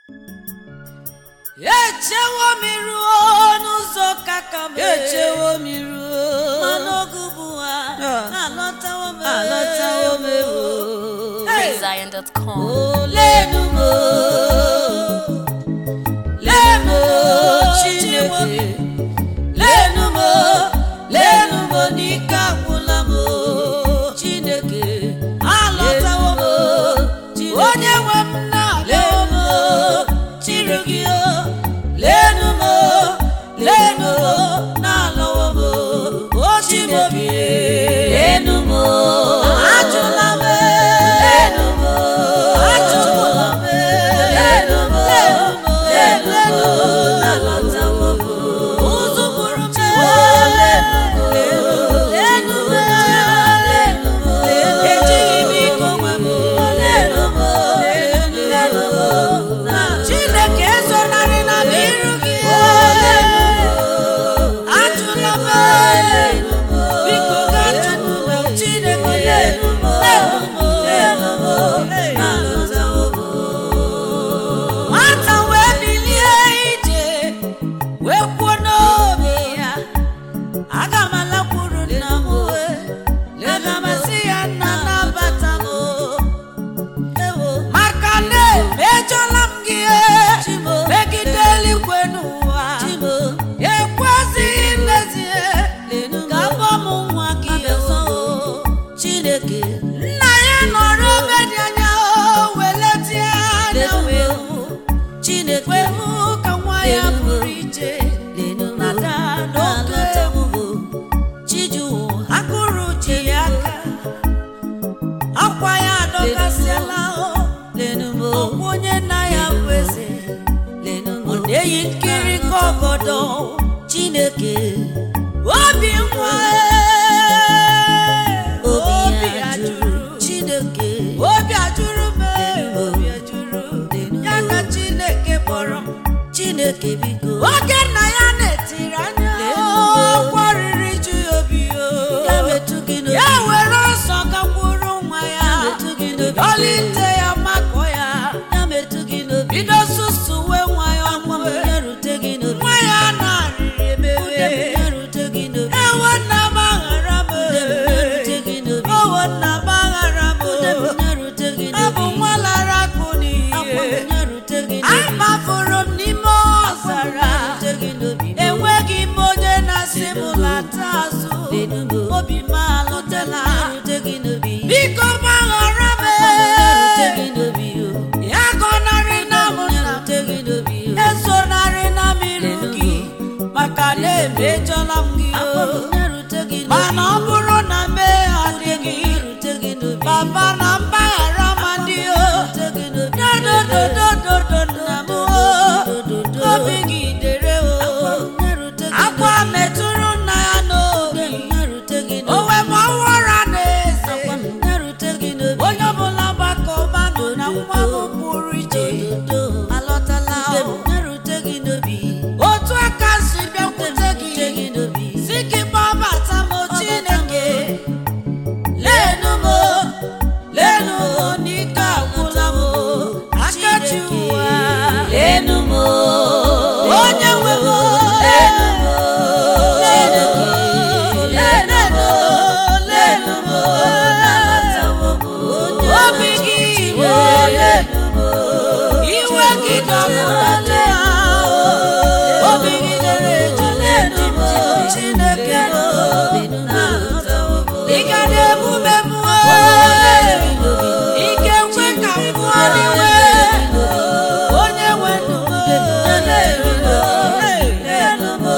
echewo m ruo n'ụzọ kaka m echewo m ruo mana oge ugbu a Ah. alọtawo m alọtawo m ewo Hey. Zion.com. lenu m lenu m chineke lenu m lenu m n'ike agwụla m chineke alọtawo m Chineke. onye nwe m na-alọwo m chiri gị o lenu m lenu m na-alọwo m o Chineke lenu m ajụla m lenu m ajụla m lenu m lenu m na-alọtawo m ụzụ bụrụ m lenu m lenu m lenu m ejighị m ike onwe m lenu m lenu m na- chineke ezonarị na m iru gị ajụla m biko gaa chukwu na chineke nwata wee bilie ije wee kwuo n'obi ya aga m alakwuru nna m wee aga m asị ya nna nabata m maka na emejọla m gị megide eluigwe n'ụwa ekwezighị mmezie ka abọ m nwa gị Chineke nna ya nọrọ ebe dị anya o weletie anya wee hụ Chineke wee hụ ka nwa ya pụrụ iche nada n'oge egwu akụrụ ji ya aka akwa ya adọkasịala o ọkwa onye nna ya bụ eze ọ na-eyi nkiri ka ọgọdọ Chineke obi nwa obi obi ya ajụrụ jụrụ Chineke obi ajụrụ m obi ajụrụ ya ka chineke kpọrọ m Chineke biko oge nna ya na-etiri anya ọkwa riri ju ya obi o ya metụ gị n'obi ya were ọsọ gakwuru nwa ya metụ gị n'obi dọlite ya makọ ya ya metụ gị n'obi bido susuwe nwa ya nwa m ọmụwe ya rute gị n'obi nwa ya na-arịrị Ude m emewe ya rute gị n'obi ewo nna m aghara m Ude m ya rute gị n'obi owo nna m aghara m Ude m ya rute gị abụ n'obi nwa lara akụ Akwa m n'ihe ya rute gị n'obi amafụrụ m n'ime ọzara rute gị n'obi enweghị m onye na-asị m lata azụ Lenu m obi m alụtela ya rute gị n'obi biko gbaghara m ya rute gị n'obi o ya gọnarị na m ya nna m rute gị n'obi o ezonarị na m iru gị maka na emejọla m gị Akwa o m ya rute gị n'obi mana ọ bụrụ na mee adịghị ya rute gị n'obi baba na mgbaghara ma dị o rute gị n'obi dodododododo nna m o obi gị dere o ya rute gị akwa metụrụ nna ya n'obi ya rute gị o n'obi wee ma ọwara na-eze Akwa m ya rute gị n'obi onye ọbụla gbakọbanụ na nwa m pụrụ iche Dodo. alọtala Ude m o. ya rute gị n'obi otu aka si bịakwute rute gị gị n'obi si gị gbabata m chineke lenu m lenu m n'ike agwụla m akachi ụwa lenu m onye nwe m lenu m lenu lenu lenu m nabatawo m obi gị iwe lenu m iwe gị dọpụtala obi gị dere eju lenu m chineke m lenu m nabatawo m ị ga na-emume m ike nkwe ka m pụọ n'iwe onye nwe ndụ m lenu m lenu m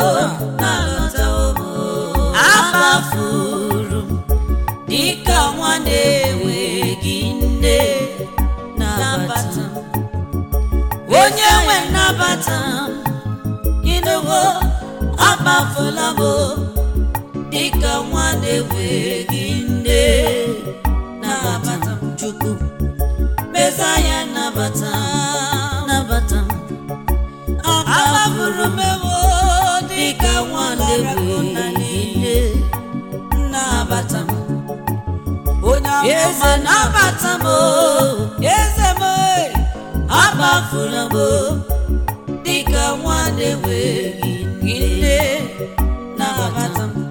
amafuru m dịka nwa na-enweghị nne nabata m onye nwe nnabata m ịnụwo amafula m dịka nwa na-enweghị nne nabata m chukwu mesaya nabata m nabata m amafuru m ewo dịka nwa na-enweghị nne nnabata m onye eze amụma nabata m eze m abụ agbafula m dịka nwa na-enweghị nne nabata m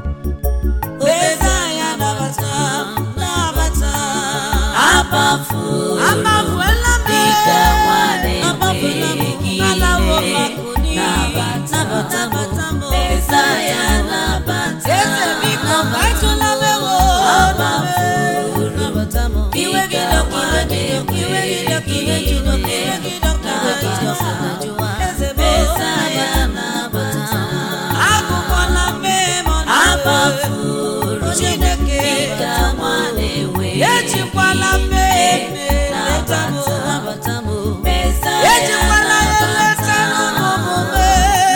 Mesaya nabata m nabata m agbafula m Amafuela m dịka nwa Agbafula m na-enweghị alawo nne makuni nabata m Mesaya nabata Eze biko m batụla m ewo agbafula m Iwe gị dọka iwe gị dọka iwe gị dọka iwe gị dọka iwe gị dọka iwe gị dọka Eze bụ Mesaya nabata m agụkwala mmehie m ọnụ agbafuru Chineke dịka nwa na-enweghị ejikwala mmehie mmehie leta m nabata m Mesaya ejikwala ya leta n'omume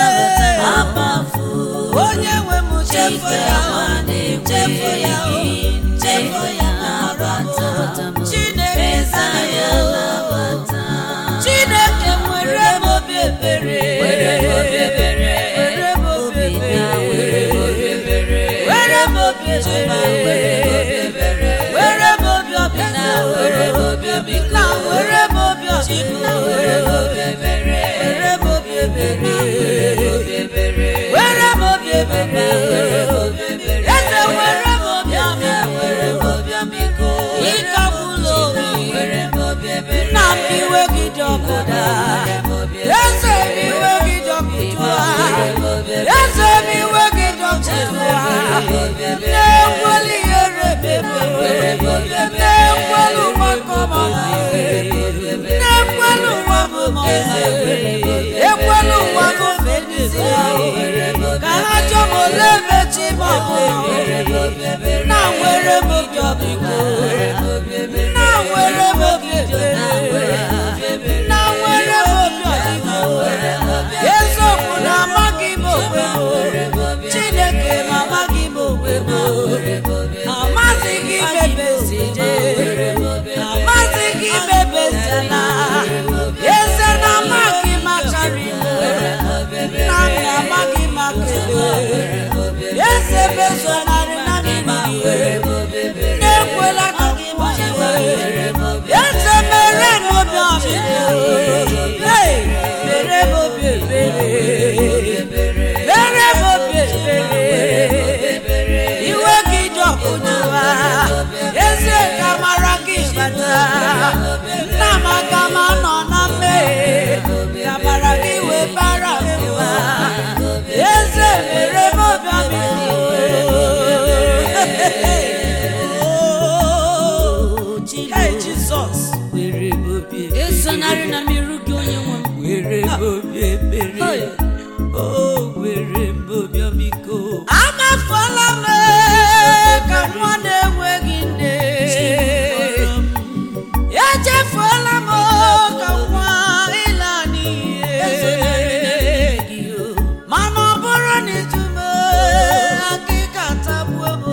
agbafuru onye nwe m chefu ya nwa chefu ya na-enweghị chefu ya nabata m Chineke Mesaya zara nabata m Chineke nwere m obi ebere were m obi ebere were m obi obi na ebere were m obi ebere were m obi Chima ebere were m were m obi ebere obi ọbịna were m obi ọbịna na were m obi Chima ọbịna were m obi ebere were m obi ebere obi ebere were m obi ebere were m obi ebere eze were m obi ọbịa were m obi ọmịiko ịkagbula obi were m obi ebere nna m iwe gị dị ọkụda were m obi ebere eze m iwe gị dị ọkụda eze m iwe gị dị ọkụda na-ekweli ihere bebe na-ekweli ụwa kọmọma na-ekweli ụwa mụmọ ekweli ụwa mụfedịzi ka ha chọọ m ole mechi ma ọ na nwere m obi ọbịko na nwere m obi ebere na nwere m obi ọbịko eziokwu na amaghị m onwe m chineke ma amaghị m onwe m amaghị gị mebezide amaghị gị mebezela eze na amaghị m akarị m nna m na amaghị m akele eze bezonarị na mmiri na-ekwela ka gị gbanwee eze mere m obi ọbịa Hey, mere m obi ebere mere m obi ebere iwe gị dị ọkụ jụwa eze ka mara gị bata nna m aka m anọ na mmehie ka mara gị wee bara mba eze mere m obi ọbịa Hey, Jizọs esonarị na mmiru gị onye nwe m were m obi ebere o were m obi ọmịiko amafuola m ee, ka nwa na-enweghị nne echefuola m oo, ka nwa ịla n'iyi mana ọ bụrụ na ijume akịka tagbuo m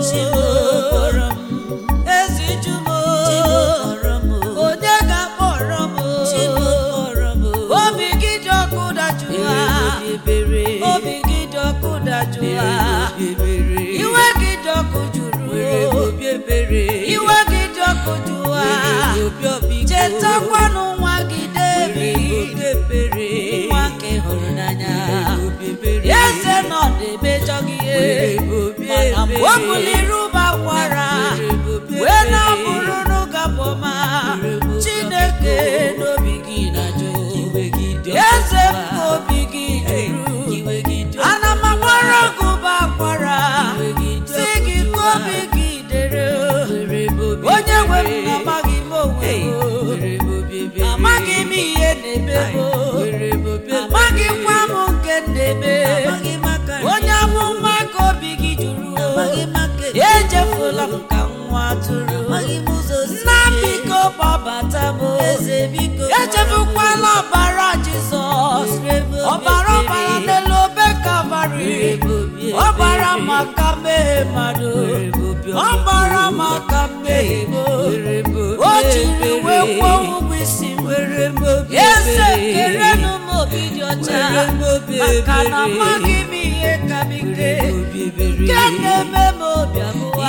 ezi jumo onye ga-akpọrọ m obi gị dị ọkụ dajụwa obi gị dị ọkụ dajụwa iwe gị dị ọkụ juru iwe gị dị ọkụ jụwa chetakwanụ nwa gị Devid nwa nke hụrụ n'anya eze nọ na-emejọ gị ihe mana mgbe o buliri ụba kwara wee na-abụrụ n'ụgabọma chineke n'obi gị na-ajụ eze m ka obi gị juru ana m agbara gị ụba kwara si gị ka obi gị dere onye nwe m amaghị m onwe m amaghị m ihe na-eme m amaghịkwa m nke na-eme onye amụma ka obi gị juru echefula m ka nwa atụrụ nna biko gbabata m echefukwala ọbara jizọs ọbara ọbara n'elu obe kalvarị ọbara maka mmehie mmadụ ọbara maka mmehie m o jiri wee kwụọ ụgwọ isi m eze kerenụ m obi dị ọcha maka na amaghị m ihe ka m ike nke na-eme m obi abụwa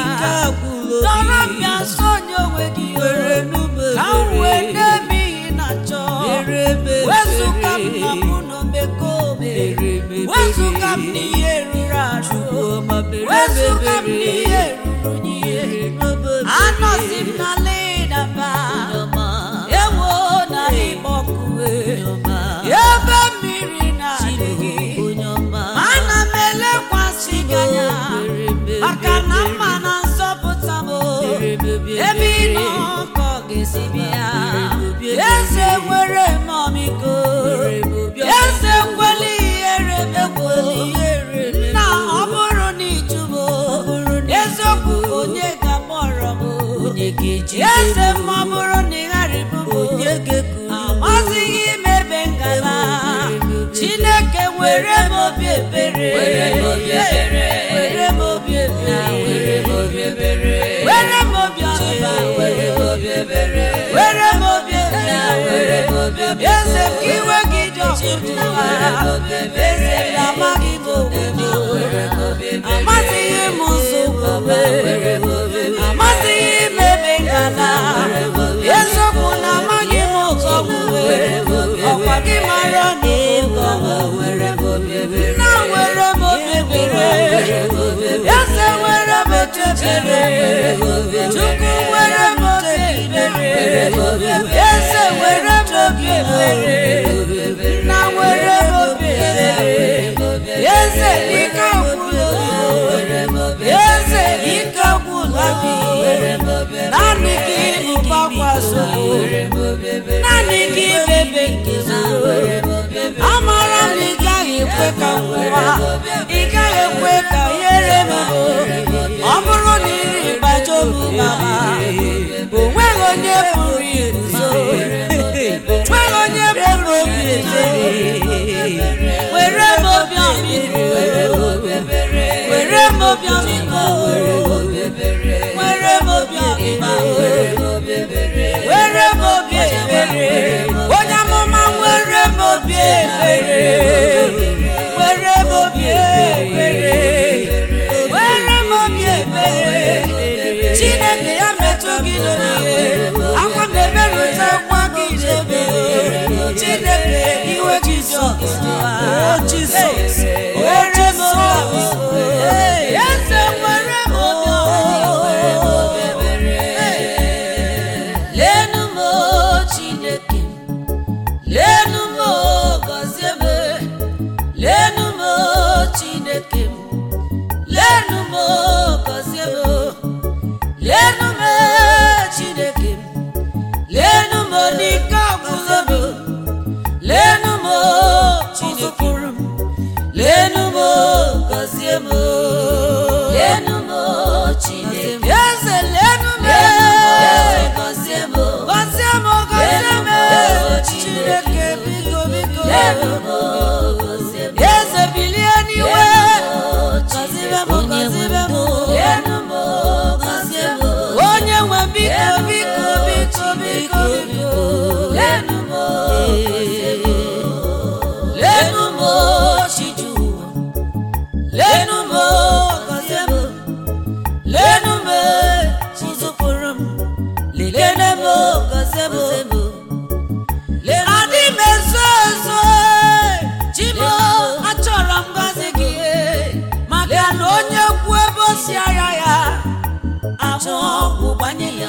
dọrọ m ya nso onye onwe gị ka m wee na-eme ihe na-achọ wezụga m na mụ na omekome wezụga m n'ihe ruru arụ wezụga m n'ihe ruru n'ihe anọzi m na ledaba ewo na ịkpọkuwe ebe mmiri na-adịghị ana m elekwasị gị anya maka na mma na nzọpụta m ebe ị nọ ka ọ ga-esi bịa eze nwere m ọmịiko eze nkweli ihere mekwo nna ọ bụrụ na ịjụbo eziokwu onye ga-akpọrọ m eze m ọ bụrụ na ị gharịbụ m amazighị m ebe ngala chineke were m obi ebere were m obi ebere were m obi ebere were m obi ọba were m obi ebere were m obi ebere were m obi ebere eze ka iwe gị dị ọkụtụ eze m amaghị m obodo amasịghị m ụzọ omume amasịghị m ebe ngala eziokwu na amaghị m ụzọ omume ọkwa gị mara na ịgọ nna were m obi ebere eze were m echebere chukwu were m obi ebere eze were m obi ebere nna were m obi ebere eze ike gwụla eze ike gwụla naanị gị ụbakwaso naanị gị bebe nke zoro amara m ị gaghị ekwe ka nwụwa ị gaghị ekwe ka ihere m ọ bụrụ na iri gbajo m mama o nweghị onye pụrụ iguzo nweghị onye pụrụ obi ebere were m obi ọmịiko were m obi ọmịiko were m obi ọmịma were m obi ebere onye amụma were m obi ebere were m obi ebere were m obi ebere chineke ya metụ gị n'ihe akwa m emerụta akwa gị n'ebe chineke iwe jizọs jizọs were m obi eze were m obi lenu m chineke lenu m gọzie m lenu m chineke lenu m gọzie m lenu m chineke lenu m n'ike ọgwụgwọ m lenu m chineke lenu m gọzie m lenu m chineke eze lenu m gọzie m gọzie m gọzie m chineke biko biko lenu m gọzie m eze bilie n'iwe gọzie m gọzie m lenu m gọzie m onye nwe biko biko biko biko biko lenu m gọzie m lenu m chiju lenu m gọzie m lenu m chizụpụrụ m lelene m gọzie m adị m ezo ezo chimo achọrọ m gọzi gị maka na onye kwu ebe o si agha ya ahụ ọgwụ gbanye ya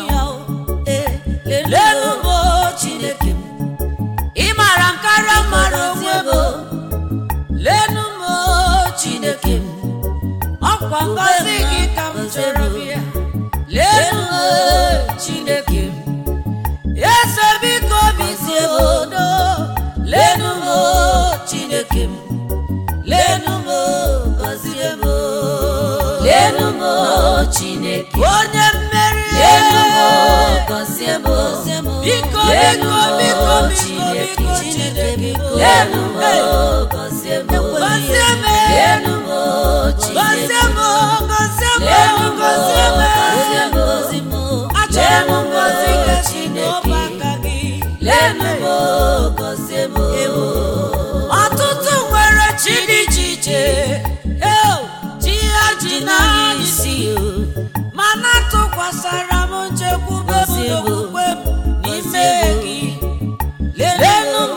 lenu m chineke m ị mara nkara mara onwe m lenu m chineke m ọkwa ngọzi gị ka m chọrọ bịa lenu m chineke m eze biko bizie m odo lenu m chineke m lenu m gọzie m lenu m chineke onye mmeri lenu m gọzie m biko biko biko biko biko chineke lenu m gọzie m gọzie m lenu m chineke gọzie m gọzie m gọzie m gọzie m achọrọ m ngọzi gị n'ọba aka gị lenu m gọzie m ọtụtụ nwere chi dị iche iche eo chi ha ji n'anya isi mana tụkwasara m nchekwube m n'okwukwe m n'ime gị lenu m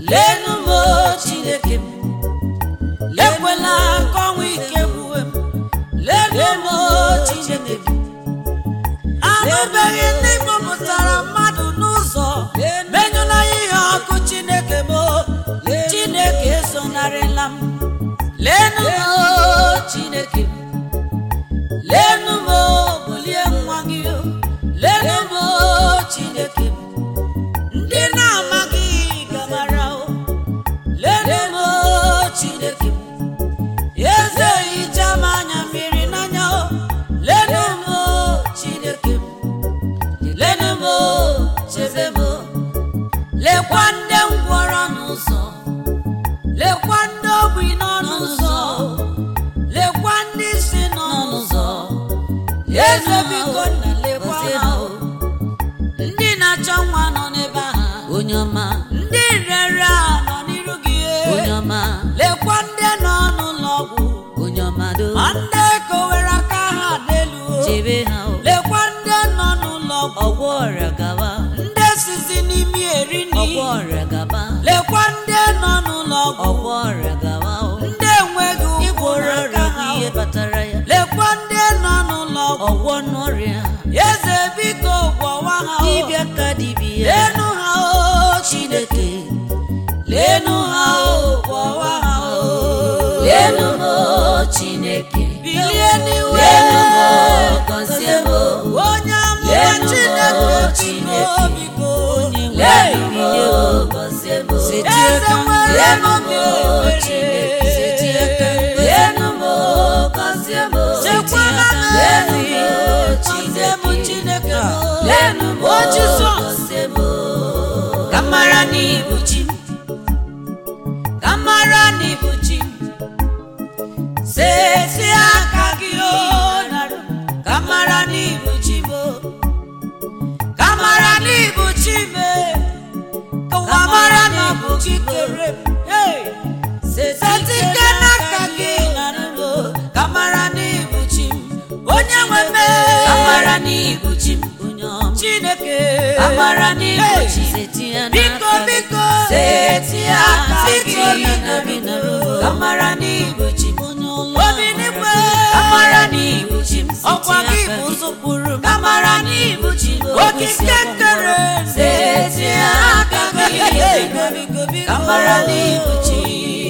lenu m o chineke m ekwela ka ọnwụ ike gbuwe m lenu m o chineke m anụbeghị ndị kpọpụtara mmadụ n'ụzọ menyụla ihe ọkụ chineke m o chineke esonarịla m lenu m o chineke m lenu m o bulie nwa gị o lenu m o chineke m ndị na-amaghị gabara o lenu m o chineke m eze hicha m anya mmiri n'anya o lenu m o chineke m lenu m o chebe m o lekwa ndị ngwọrọ n'ụzọ lekwa ndị ogbi nọ n'ụzọ lekwa ndị si nọ n'ụzọ eze biko nna lekwa ha o ndị na-achọ nwa nọ n'ebe ahụ onye ọma ndị rere a nọ n'iru gị onye ọma lekwa ndị nọ n'ụlọ ọgwụ onye ọma do ma ndị kowere aka ha n'elu o. chebe ha o lekwa ndị nọ n'ụlọ ọgwụ ọgwọ ọrịa gaba ndị sizi n'imi eri nri ọgwọ ọrịa gaba lekwa ndị nọ n'ụlọ ọgwụ ọgwọ ọrịa gaba o ndị enweghị ụkwụ ịgwọrọ n'aka ọrịa ha bụ ihe kpatara ya lekwa ndị nọ n'ụlọ ọgwụ ọgwọ n'ọrịa eze biko gwọwa ha o. dibịa ka dibịa lenu ha o chineke lenu ha o gwọwa ha o lenu m o chineke bilie n'iwe lenu m o gọzie m o onye amụma Lenu m chineke o biko Chineke. biko lenu m o gọzie m o eze nwere lenu m obi o ebere. chineke setie aka lenu m o gọzie m o chekwara m lenu m o gọzie m chineke chineke m lenu m o o jizọs gọzie m o ka mara na ibu chi m ka mara na ibu chi m sesi aka gị o narụ ka mara na ibu chi m o ka mara na ibu chi m e. ka ụwa mara na ọ bụ gị kere m Hey! setike n'aka gị narụ o ka mara na ibu chi m onye nwe m e. ka mara na ibu chi m onye ọma chineke ka mara na ibu Hey! chi setie biko n'aka biko seti aka Seti gị aka na gị gị na narụ. ka mara na ibu chi m onye ụlọ obi n'igwe ka mara na ibu chi m ọkwa setie gị aka bụ gị ụzọ pụrụ m ka mara na ibu chi m okike kere seti aka gị ka mara na ibu chi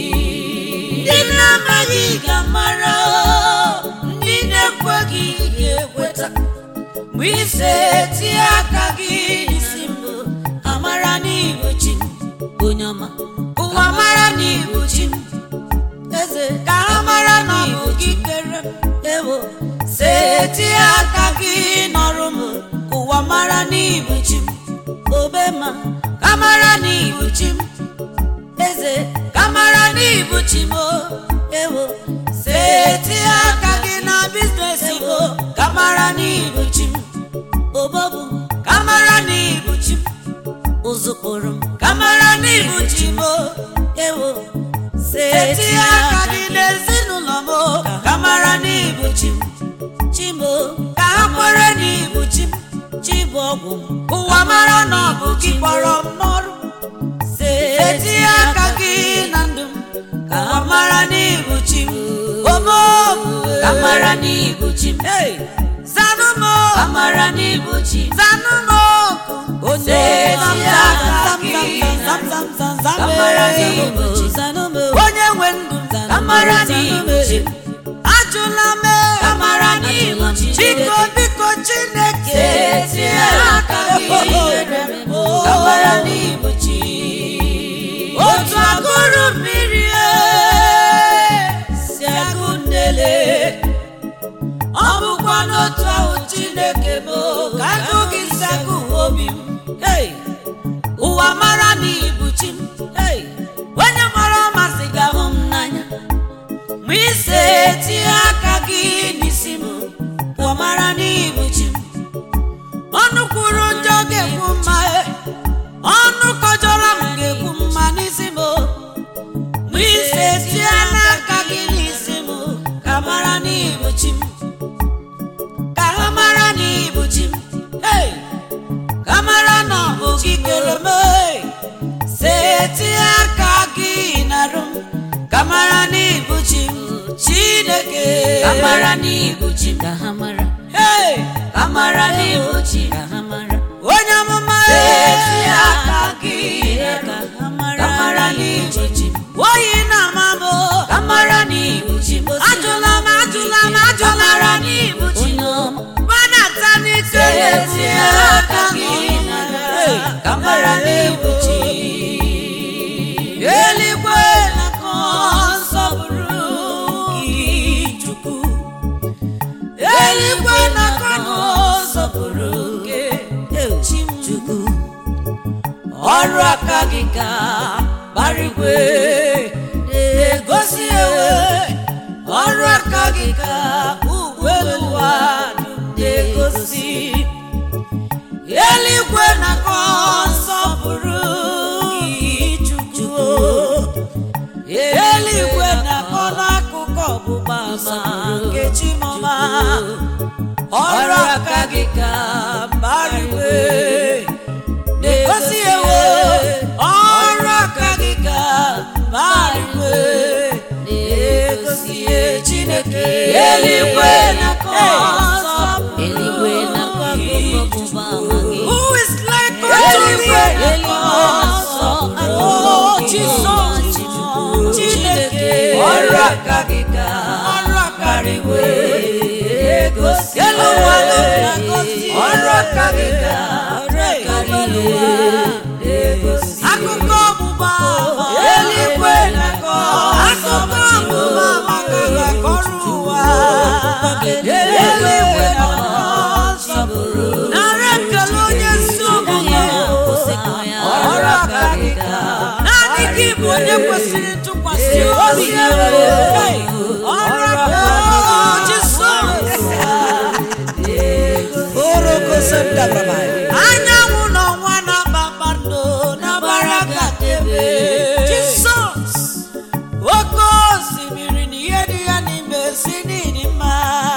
ndị na-amaghị ga-amara ndị na-ekweghị ga-ekweta mgbe ise tie aka gị n'isi m amara n'ibu chi m onye ọma ụwa mara n'ibu chi m eze ka ha mara na ọ bụ gị kere m ewo setie aka gị nọrụ m ka ụwa mara n'ibu chi m obe ma ka mara n'ibu chi m eze ka mara n'ibu chi m o, ewo setie aka gị na biznes m o, ka mara n'ibu chi m obobu ka mara n'ibu chi m ụzụkpụrụ m ka mara n'ibu chi m o, ewo setie aka gị n'ezinụlọ m o, ka mara n'ibu chi m chi m o, ka ha kwere n'ibu chi m chi bụ ọgwụ m ụwa mara na ọ bụ gị kpọrọ m n'ọrụ setie aka gị na ndụ m ka ha mara n'ibu chi m omo ka mara na ibu chi m Hey, zanụ m o, ka mara na ibu chi m zanụ m oku onye Setie aka gị zam zam zam zam ka mara na zam ibu chi m onye nwe ndụ ka mara na ibu chi m ajụla m ka mara na ibu chi m biko biko chineke Setie aka gị ka mara na ibu chi otu agụrụ mmiri e, si agụ nnele ọ bụkwa n'otu ahụ chineke m ka agụ gị si agụ obi m Hey! ụwa mara na ibu chi m Hey! onye mara ọmasị ga-ahụ m n'anya ma ise tinye aka gị n'isi m ụwa mara na ibu chi m ọnụ kwuru njọ ga-ekwu mma e. ọnụ kọjọrọ m ga-ekwu mma n'isi m ma ise tie n'aka gị n'isi m ka mara n'ibu chi m ka ha mara n'ibu chi m Hey! ka mara na ọ bụ gị kere m hey! setie aka chineke ka mara n'ibu chi ka ha mara Hey! ka mara n'ibu chi ka ha mara onye amụma eti ezi aka aka gị gị ka ha mara ka mara n'ibu chi oyi na amamo ka mara n'ibu chi ajụla m ajụla m ajụla mara m n'ibu chi gbanata n'ike eti aka gị ka mara n'ibu chi eluigwe na-akọ nsọpụrụ gị chukwu eluigwe na-akọ nsọpụrụ gị chukwu ọrụ aka gị ka barigwe na-egosi ewe ọrụ aka gị ka uwe ụwa na-egosi eluigwe na-akọ nsọpụrụ gị chukwu eluigwe na-akọ n'akụkụ ọgbụgba ama nke chimọma ọrụ aka gị ka barigwe na-egosi ewe ọrụ aka gị ka barigwe na-egosi chineke eluigwe na-akọ nsọpụrụ eluigwe na-akọ akụkọ ọgbụgba ama gị Who is like unto Eluigwe thee? na-akọ Oh, nsọpụrụ Jesus. Chukwu. Chineke. ọrụ aka gị ka Ọrụ aka gị barigwe egosi Elu ụwa na-agọzi. ọrụ aka gị ka barigwe egosi Akụkọ ọgbụgba ama. Eluigwe na-akọ. Akụkọ ọgbụgba ama ka ga-akọrọ ụwa. Eluigwe na-akọ nsọpụrụ. Nara ekele onye ezi omume. ọrụ aka gị ka Naanị gị bụ onye kwesịrị ntụkwasị obi. Hey, Ọrụ aka Jisọs. anyanwụ n'ọnwa na kpakpando na-agbara gatebe jisọs oke osimiri na ihe dị ya n'ime si n'ịdị mma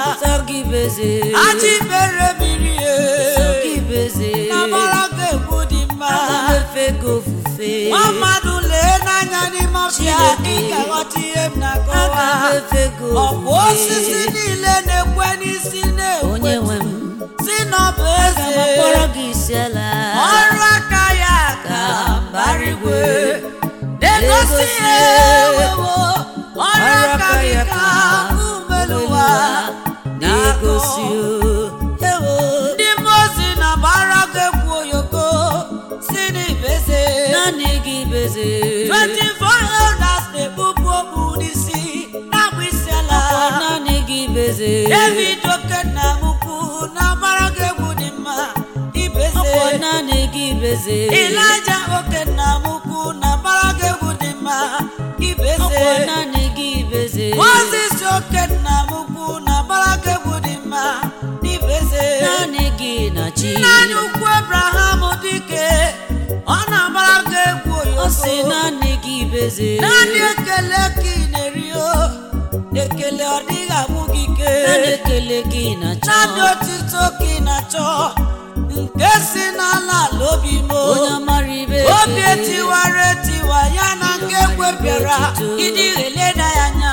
ajị mere mmiri e na-agbara ga egwu dị mma nwa mmadụ lee n'anya n'ime ọbịa ị ga-aghọta ihe m na-akọwa ọ bụ osisi niile na-ekwe n'isi onye na-ekwe nwe m si na ọ bụ aga m akpọrọ eze gị isi ala ọrụ aka ya ka barigwe na-egosi ewewo ọrụ aka gị ka umeluwa na-egosi ewo ndị mmozi na gbara ga-ekwu oyoko si n'ibeze naanị gị beze 24 elders na-ekpupu okpu n'isi na-agba isi ala ọkwa naanị gị beze david okenna mukwu na gbara ga-egwu dị mma ibeze ọkwa naanị gị beze Ịlaja oke nna m ukwu na mbara gị egwu dị mma ibeze ọkwa naanị gị beze Moses oke nna m ukwu na mbara gị egwu dị mma ibeze naanị gị na chi Nna anyị ukwu Abraham dike ọ na-agbara gị egwu ọ sị oyoko naanị gị beze naanị ekele ka ị na-eri o ekele ọ dịghị agwụ gị ike naanị ekele gị na chọ naanị otito ka ị na-achọ nke si n'ala ala obi m o. onye mara ibe obi etiwara etiwa ya na nke ekwe bịara ịdị eleda ya anya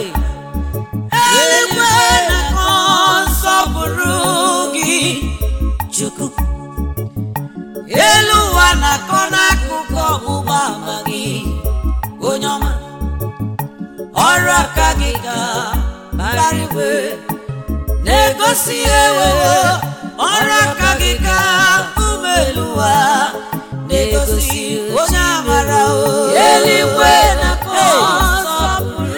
eluigwe na-akọ nsọpụrụ gị chukwu elu ụwa na-akọ n'akụkụ ọgbụgba ama gị onye ọma ọrụ aka gị ka barigwe na-egosi ewewo ọrụ aka gị ka ume elu ụwa na-egosi onye amara o eluigwe na-akọ nsọpụrụ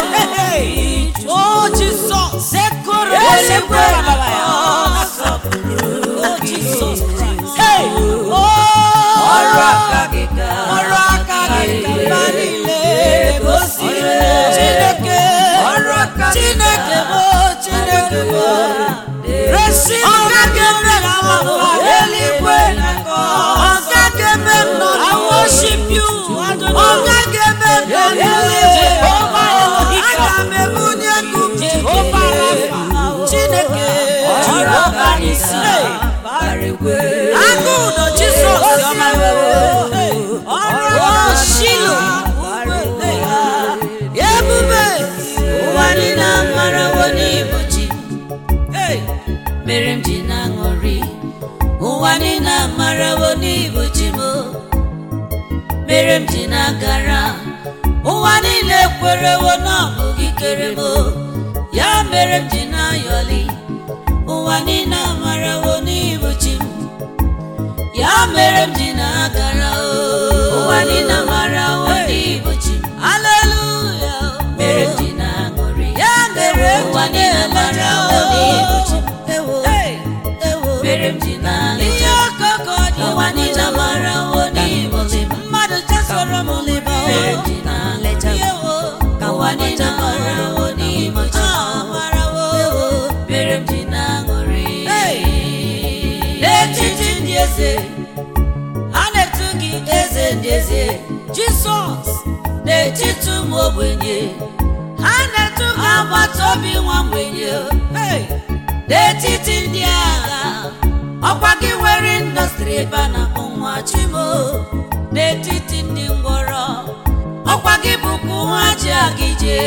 o jizọs sekoro eluigwe na-akọ nsọpụrụ o jizọs Hey! Oh! ọrụ aka gị ka ọrụ aka gị ka mba niile gosi chineke ọrụ aka gị chineke ka bụ chineke bụ resi ọga ga-eme ka mmadụ eluigwe na-akọ ọga ga-eme nnọọ I worship you ọga ga-eme nnọọ Jehova aga m ebunye gị Jehova Rafa chineke Jehova isi barigwe agụ ụdọ jizọs ọma ọrụ shilo ebube ụwa niile mere m ji na-agara ụwa niile kwerewo na ọ bụ gị kere m ya mere m ji na-ayọli ụwa niile amarawo n'ibu chi m ya mere m ji na-agara ụwa niile amarawo n'ibu chi m aleluya mere m ji na-aṅụrị ya mere ụwa niile amarawo n'ibu chi m mere m ji na-aṅụrị ihe ọkụkọ dị ụwa niile amarawo n'ibu chi m mmadụ chasoro m liba mere m ji na-aleta ka ụwa niile amarawo n'ibu chi m mere m ji na-aṅụrị n'etiti ndị eze a na-etu gị eze ndị eze jizọs n'etiti ụmụ ogbenye ha na-etu gị agbata obi nwa mgbenye Hey! n'etiti ndị agha ọkwa gị nwere indọstrị ebe a na-akpọ nwa chimo n'etiti ndị ngwọrọ ọkwa gị bụkwa nwa ji aga ije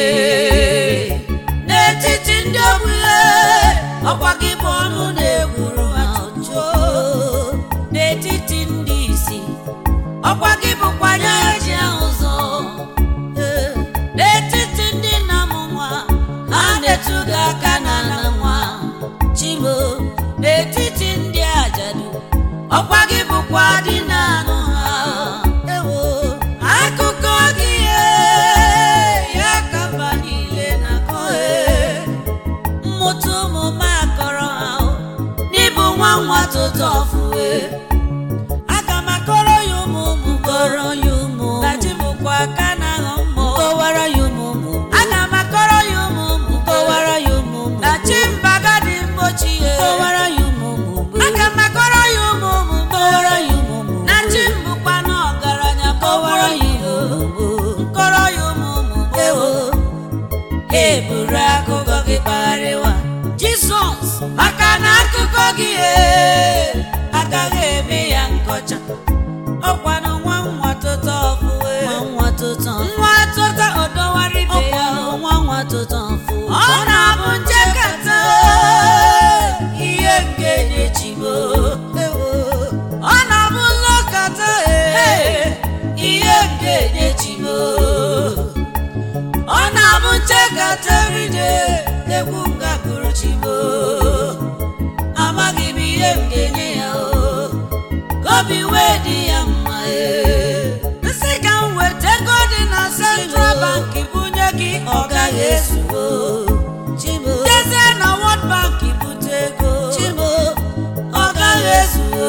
n'etiti ndị ogbenye ọkwa gị bụ ọnụ na-egburu atụjụ n'etiti ndị isi ọkwa gị bụkwa anya ji ahụ ụzọ Ee, n'etiti ndị na-amụ nwa ha na-etu gị aka na na nwa chimo n'etiti ndị ajadu ọkwa gị bụkwa dị na-anụ ha ewo akụkọ gị ee, ya ka mba niile na-akọ ee. mmụta ụmụ m akọrọ ha o, n'ịbụ nwa nwa tụtụ ọfụwe aga m akọrọ ya ụmụ ụmụ kọrọ ya ụmụ na chi bụkwa aka na aghọ mmụọ kọwara ya ụmụ ụmụ aga m akọrọ ya ụmụ ụmụ kọwara ya ụmụ ụmụ na chi mbaga dị mgbochi ya kọwara ya ụmụ ụmụ aga m akọrọ ya ụmụ ụmụ kọwara ya ụmụ ụmụ na chi mbụkwa na ọgaranya kọwara ya ụmụ ụmụ kọrọ ya ụmụ ụmụ ewo eburu akụkọ gị kpagharịwa jizọs maka na akụkọ gị ee, agaghị eme ya nkọcha ọkwanụ nwa nwa tụta ọfụwe nwa tụta ọdọwara ibe ya ọ na-abụ njekata ihe nke na-echibo ọ na-abụ nlọkata ee, ihe nke na-echibo ọ na-abụ nchekata ride egwu ngagụrụ chibo amaghị m ihe m ga-enye ya o obi wee dị ya mma ee. nsị ka m weta ego dị na central bank bunye gị ọ gaghị ezuo jezie na world bank bute ego ọ gaghị ezuo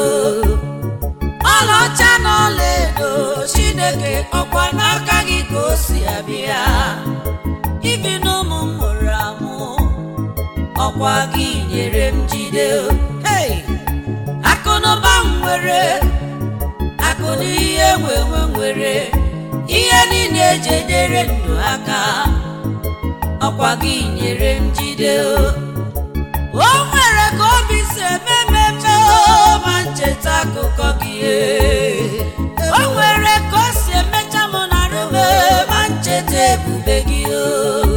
ọlaọcha na ọlaedo chineke ọkwa n'aka gị ka o si abịa ibi n'ụmụ m mụrụ amụ ọkwa gị nyere m jide hey! akụnụba m nwere akụ na ihe nwenwe nwere ihe niile eji enyere ndụ aka ọkwa gị nyere m jide o nwere ka obi si eme mmemme o, ma ncheta akụkọ gị ee. o nwere ka o si emecha m na rume ma ncheta ebube gị o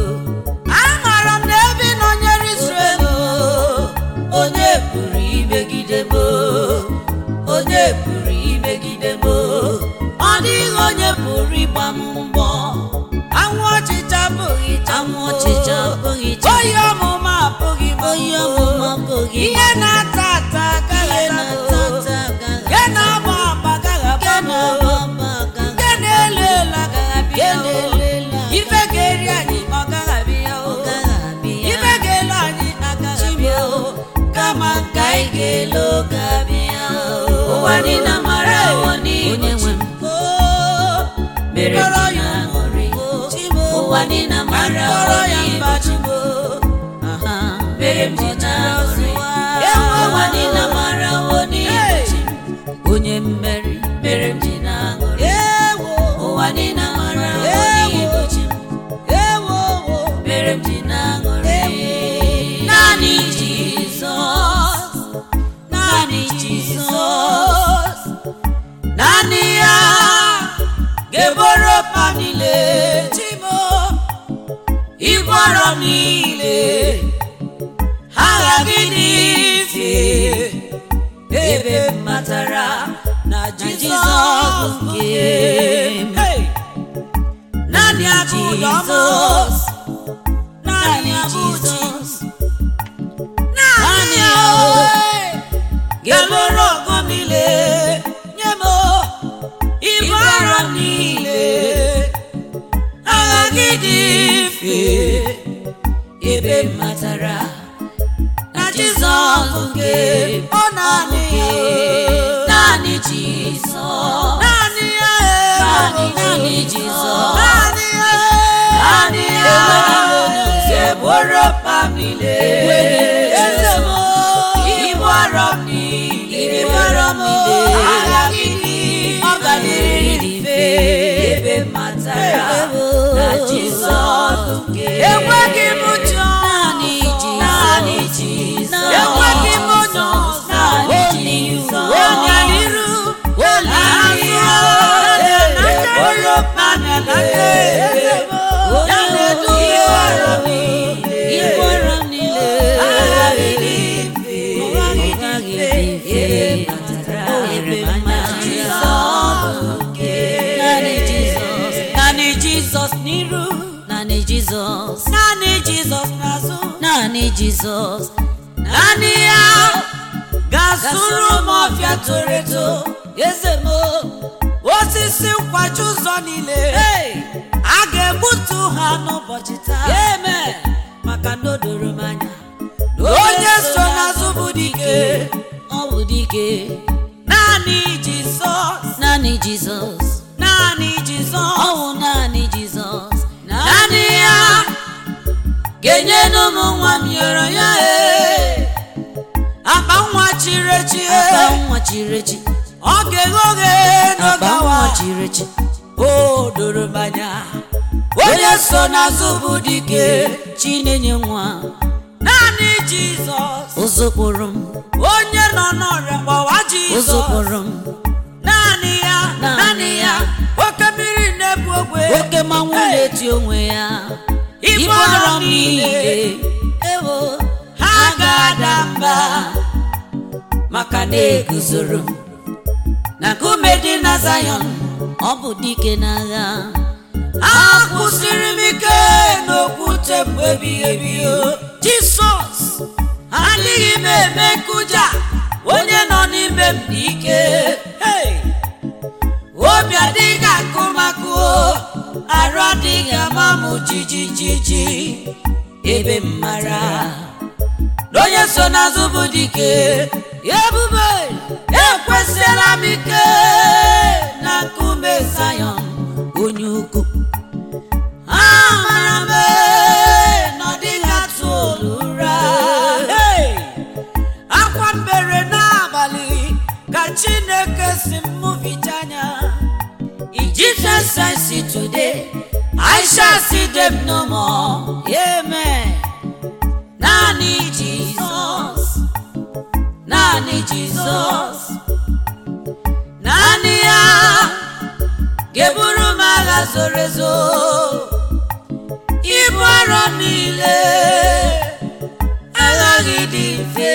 amaara m na ebe ị nọnyere Israel o, onye pụrụ imegide m o? onye pụrụ imegide m o? ọ dịghị onye pụrụ ịgba m mbọ anwụ ọchịcha abụghị anwụ ọchịcha abụghị oyi ọmụma abụghị m oyi ọmụma abụghị ihe na-ata ata agaghị ata nke na-agba agba agaghị agba m nke na-elu elu agaghị abịa o. ife ga-eri anyị ọ gaghị abịa o ife ga-elu anyị agaghị abịa o kama nke anyị ga-elu ga-abịa o ụwa niile mara ụwa niile nwe m mere m ji na-aṅụrị ụwa niile mara ụwa niile chi m mere m ji na-aṅụrị ụwa niile mara ụwa niile chi m onye mmeri mere m ji na-aṅụrị ụwa niile mara ụwa niile chi m mere m ji na-aṅụrị naanị Jizọs naanị Jizọs naanị ya ga-eboro mpa niile chimo ịbọrọ m niile ha aghaghị n'ife ebe m matara na Jizọs bụ nke m naanị abụ ụdọmọ Jizọs naanị naanị abụ chi Jizọs naanị ya Naanị ga-eluru ọgụ niile nye m ibu arọ niile agha gị dị mfe ebe m matara na Jizọs nke ọ naanị ya naanị Jizọs naanị ya naanị naanị Jizọs naanị ya naanị ya eboro pamile eze m ibu arọ m niile ibu arọ m niile agha gị dị ọ ga na-eri mfe ebe m matara na Jizọs nke enweghị m ụjọ naanị Jizọs naanị Jizọs enweghị m ụjọ naanị Jizọs onye n'iru onye azụ eboro pamile eze m ya na-edu ibu arọ m niile ibu arọ m niile agha gị dị mfe ọ gaghị dị mfe ebe m matara naanị Jizọs naanị Jizọs n'iru naanị Jizọs naanị Jizọs n'azụ naanị Jizọs naanị ya ga-asụrụ m ọfịa toro eto eze m osisi nkwachi ụzọ niile a ga-egbutu ha n'ụbọchị taa Amen. maka na o doro m anya na onye so n'azụ bụ dike ọ bụ dike naanị Jizọs naanị Jizọs naanị ọ Jizọs bụ naanị Jizọs naanị ya ga-enyenu m nwa m nyere ya ee akpa nwa chiri echi akpa ee nwa chiri echi ọ ga-eghe oghe akpa n'oge nwa awa chiri echi o doro m anya onye so n'azụ bụ dike chi na-enye nwa naanị Jizọs ụzụkpụrụ m onye nọ n'ọrịa gbawa Jizọs ụzụkpụrụ m naanị ya Naanị naanị ya ya. oke mmiri na-ebu ogwe oke mmanwụ Hey! na-eti onwe ya ibu arọ m niile ewo ha ga-ada mba maka na eguzoro m na nkume dị na Zayọn ọ bụ dike n'agha akwụsịrị m ike n'okwute bụ ebighị ebi o. Jisọs adịghị m eme nkụja onye nọ n'ime m dị ike Hey! obi adịghị akụ makụ arụ adịghị ama m jijijiji ebe m mara na onye so n'azụ bụ dike ebube ekwesịla m ike na nkume Zayọn onye ukwu amara m ee, na ọ dịghị atụ olu ụra Hey! akwa mbere n'abalị ka chineke si m mụvicha anya in Jesus I see today I shall see them no more amen naanị Jizọs naanị Jizọs naanị ya ga-eburu m agha zoro ezo ibu arọ m niile aghaghị dị mfe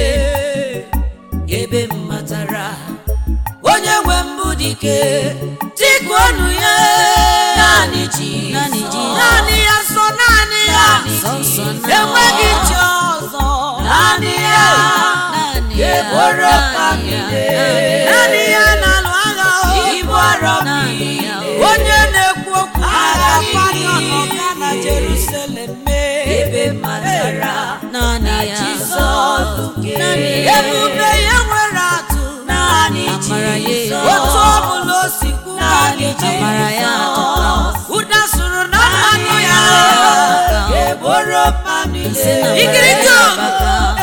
ebe m matara onye nwe mbụ dike tikuonu ya naanị ji naanị ji naanị ya nsọ naanị ya Sọ nsọ naanị enweghị ya. chi ọzọ naanị ya naanị ya ga-eburu naanị ka ya, niile naanị ya. naanị ya na-alụ agha o. ibu arọ m Naanị ya. niile onye na-ekwu okwu agha Panion ọga na Jerusalem mee ebe m matara naanị ya Jizọs naanị ya ebube ya nwere atụ naanị Amara ya Jizọs otu ọ bụla o si kwu naanị Amara ya Jizọs ụda sụrụ na mmanụ ya Naanị ya. eboro mmanụ Nsị na ikiriko mbara